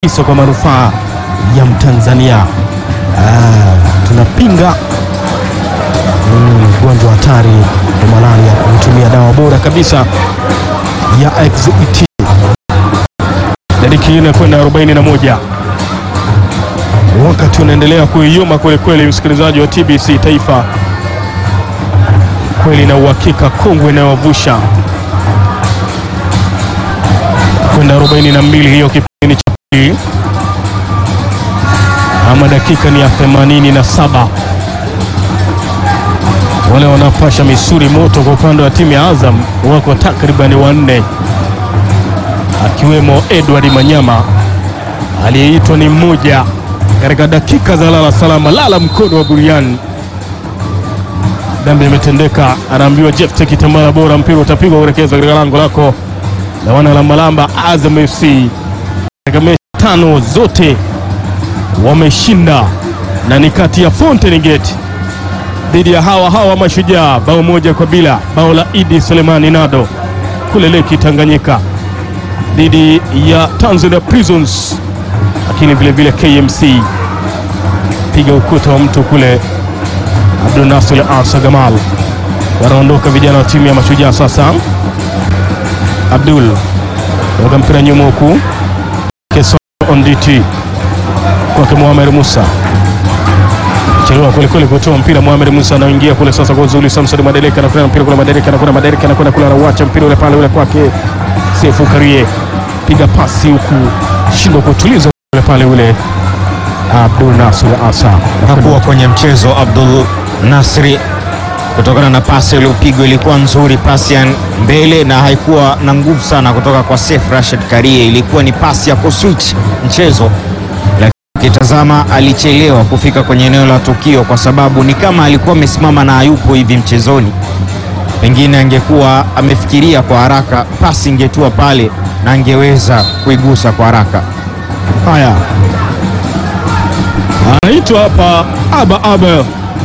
kabisa kwa manufaa ya Mtanzania. Ah, tunapinga ugonjwa hatari wa malaria kwa kutumia dawa bora kabisa ya XET. Dakika nne kwenda 41 wakati unaendelea kuiyoma kwelikweli, msikilizaji wa TBC Taifa, kweli na uhakika, kongwe inayovusha kwenda 42 hiyo kipindi cha pili, ama dakika ni ya 87. Wale wanapasha misuri moto kwa upande wa timu ya Azam wako takribani wanne, akiwemo Edward Manyama aliyeitwa ni mmoja katika dakika za lala salama, lala mkono wa buriani. Dhambi imetendeka, anaambiwa Jeff Kitambala, bora mpira utapigwa kuelekezwa katika lango lako na wana la Malamba. Azam FC katika mechi tano zote wameshinda, na ni kati ya Fountain Gate dhidi ya hawa hawa Mashujaa, bao moja kwa bila, bao la Idi Selemani Nado kule Leki Tanganyika, dhidi ya Tanzania Prisons lakini vile vile KMC piga ukuta wa mtu kule. Abdul Nasir Asa Gamal wanaondoka vijana wa timu ya Mashujaa. Sasa Abdul weka mpira nyuma huku Keso Onditi kwake Muhamed Musa chelewa kwelikweli kutoa mpira. Muhamed Musa anaingia kule sasa kwa uzuri. Samson Madeleka anakwenda mpira kule, Madeleka anakwenda, Madeleka anakwenda kule, anauacha mpira ule pale ule kwake Sefu Karie, piga pasi huku, shindwa kutuliza ule pale ule Abdul Nasir Asa hakuwa kwenye mchezo Abdul Nasri kutokana na pasi iliyopigwa ilikuwa nzuri, pasi ya mbele na haikuwa na nguvu sana kutoka kwa Seif Rashid Karie. Ilikuwa ni pasi ya kuswitch mchezo, lakini ukitazama alichelewa kufika kwenye eneo la tukio, kwa sababu ni kama alikuwa amesimama na hayupo hivi mchezoni. Pengine angekuwa amefikiria kwa haraka, pasi ingetua pale na angeweza kuigusa kwa haraka. Haya, anaitwa hapa Aba Abel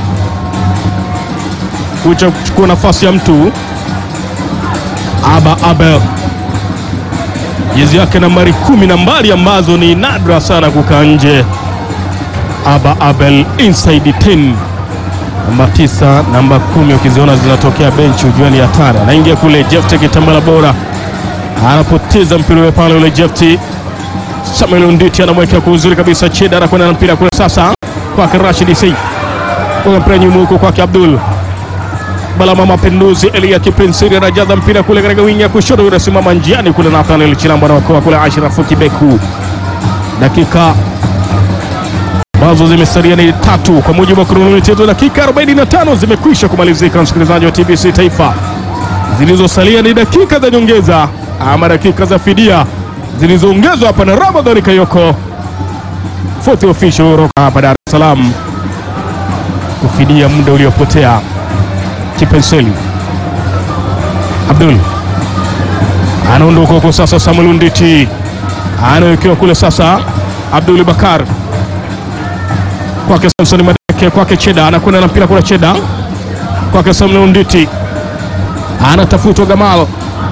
kucha kuchukua nafasi ya mtu Aba Abel, jezi yake nambari kumi, nambari ambazo ni nadra sana kukaa nje. Aba Abel inside 10 namba tisa, namba kumi, ukiziona zinatokea benchi ujue ni hatari. Anaingia kule Jefte Kitambala bora anapoteza mpira ule pale ule Jefti Samuel Nditi anamwekea kwa uzuri kabisa. Cheda anakwenda na mpira kule sasa kwake Rashid Seif, kwa mpira nyuma huko kwake Abdul Balama Mapinduzi. Elia Kipensiri anajaza mpira kule katika wingi ya kushoto, unasimama njiani kule. Nathaniel Chilambo anaokoa kule. Ashrafu Kibeku, dakika ambazo zimesalia ni tatu kwa mujibu wa kronometa yetu, dakika 45 zimekwisha kumalizika. Msikilizaji wa TBC Taifa, zilizosalia ni dakika za nyongeza ama dakika za fidia zilizoongezwa hapa na Ramadhani Kayoko, fourth official kutoka hapa Dar es Salaam, kufidia muda uliopotea. Kipenseli Abdul anaondoka huko sasa. Samuel Nditi anawekewa kule sasa. Abdul Bakar kwake Samson Madeke, kwake Cheda anakwenda na mpira kule. Cheda kwake Samuel Nditi anatafutwa Gamal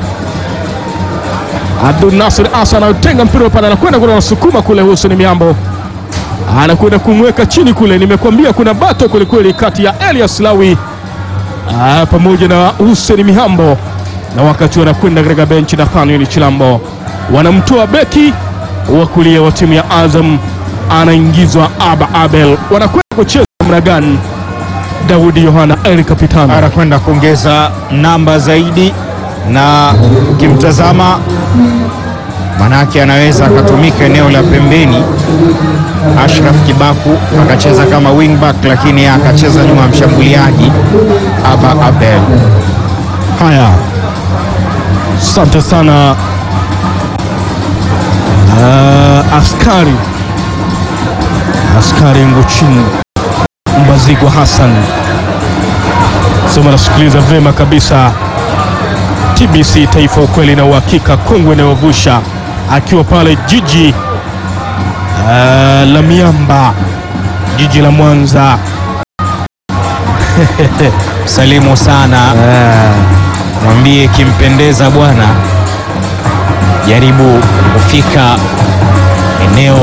Abdul Nasir Asa anatenga mpira pale, anakwenda kule, anasukuma kule. Hussein Miambo anakwenda kumweka chini kule. Nimekuambia kuna bato kwelikweli kati ya Elias Lawi aa, pamoja na Hussein Mihambo, na wakati wanakwenda katika benchi na Nathaniel Chilambo wanamtoa beki wa kulia wa timu ya Azam, anaingizwa Aba Abel. Wanakwenda kucheza namna gani? Daudi Yohana El Capitano anakwenda kuongeza namba zaidi na ukimtazama manake anaweza akatumika eneo la pembeni. Ashraf Kibaku akacheza kama wingback, lakini akacheza nyuma ya mshambuliaji Aba Abel. Haya, asante sana uh, askari askari Nguchin Mbazigwa Hassan sema nasikiliza vema kabisa TBC Taifa, ukweli na uhakika, kongwe inayovusha akiwa pale jiji uh, la miamba, jiji la Mwanza. Salimu sana, mwambie kimpendeza bwana, jaribu kufika eneo